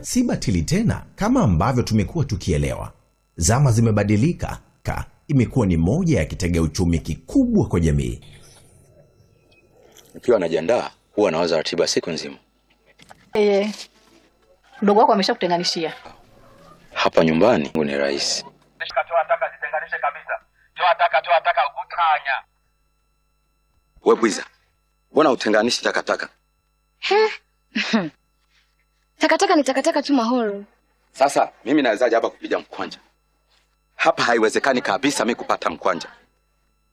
si batili tena kama ambavyo tumekuwa tukielewa. Zama zimebadilika, ka imekuwa ni moja ya kitega uchumi kikubwa kwa jamii. Nikiwa najiandaa huwa nawaza ratiba siku nzima. Eh, mdogo wako ameshakutenganishia. Hapa nyumbani ni rahisi. Toa taka zitenganishe kabisa. Toa taka, toa taka utanya. We bwiza, mbona utenganishi takataka? Takataka ni takataka tu Mahoro. Sasa mimi nawezaje hapa kupiga mkwanja? Hapa haiwezekani kabisa mi kupata mkwanja.